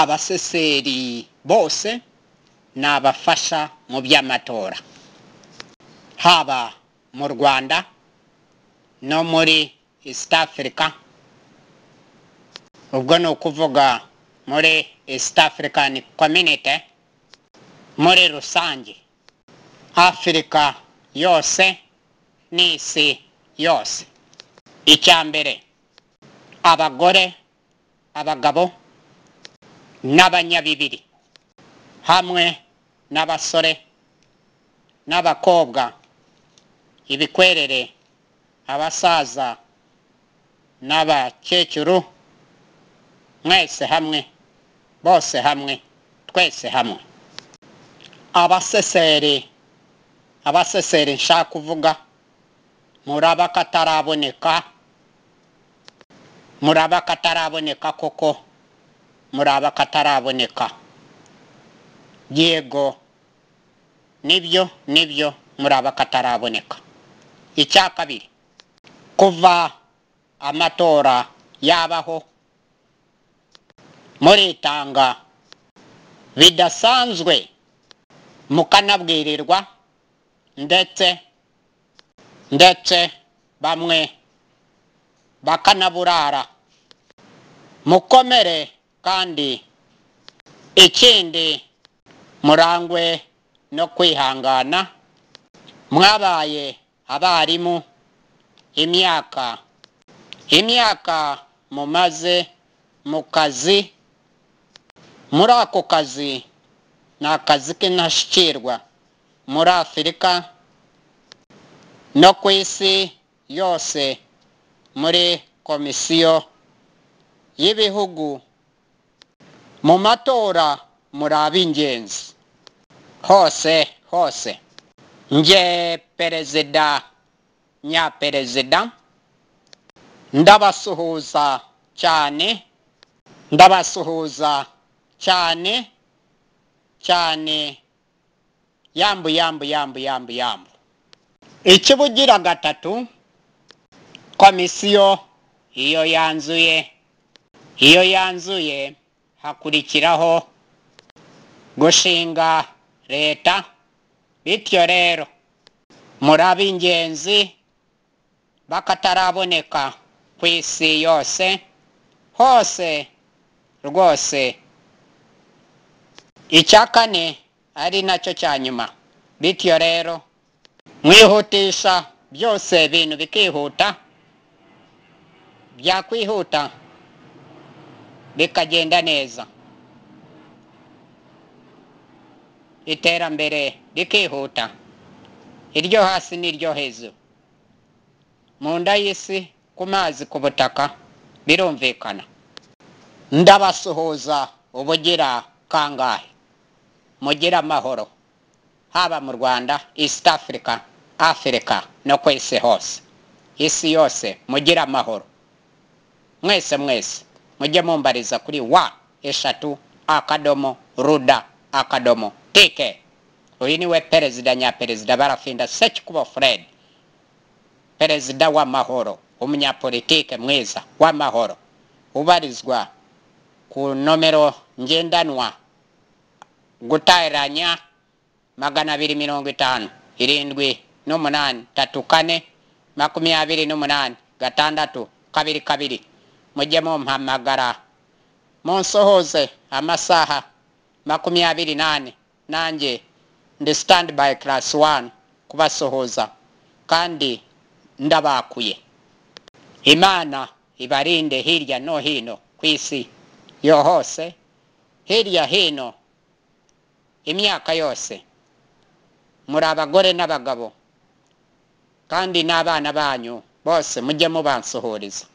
abaseseri bose ni abafasha mu by'amatora haba mu rwanda no muri east africa ubwo ni ukuvuga muri east african community muri rusange afurika yose n'isi yose icya mbere abagore abagabo n'abanyabibiri hamwe n'abasore n'abakobwa ibikwerere abasaza n'abakecuru mwese hamwe bose hamwe twese hamwe abaseseri abaseseri nshaka kuvuga muri abakataraboneka muri abakataraboneka koko muri abakataraboneka yego nibyo nibyo muri abakataraboneka icya kabiri kuva amatora yabaho muritanga bidasanzwe mukanabwirirwa ndetse ndetse bamwe bakanaburara mukomere kandi ikindi murangwe no kwihangana mwabaye abarimu imyaka imyaka mumaze mu kazi muri ako kazi ni akazi k'intashyikirwa muri afurika no ku isi yose muri komisiyo y'ibihugu mu matora muri ab'ingenzi hose hose nge perezida nyaperezida ndabasuhuza cyane ndabasuhuza cyane cyane yambu yambu yambu yambu yambu ikibugira gatatu komisiyo iyo yanzuye iyo yanzuye hakurikiraho gushinga leta bityo rero muri ab'ingenzi bakataraboneka ku isi yose hose rwose icya kane ari nacyo cya nyuma bityo rero mwihutisha byose ibintu bikihuta byakwihuta bikagenda neza iterambere rikihuta iryo hasi n'iryo hejuru mu nda y'isi ku mazi ku butaka birumvikana ndabasuhuza ubugira kangahe mugire amahoro haba mu rwanda east africa afurika no ku isi hose isi yose mugire amahoro mwese mwese mujye mumbariza kuri wa eshatu akadomo ruda akadomo tike uyu niwe perezida nyaperezida barafinda sekikubo fred perezida w'amahoro umunyapolitike mwiza w'amahoro ubarizwa ku nomero ngendanwa guteranya magana abiri mirongo itanu irindwi n'umunani tatu kane makumyabiri n'umunani gatandatu kabiri kabiri mujye mumpamagara munsohoze amasaha makumyabiri nane nanjye ndi sitandi bayi karasi wani kubasuhuza kandi ndabakuye imana ibarinde hirya no hino ku isi yo hose hirya hino imyaka yose muri abagore n'abagabo kandi n'abana banyu bose mujye mubansuhuriza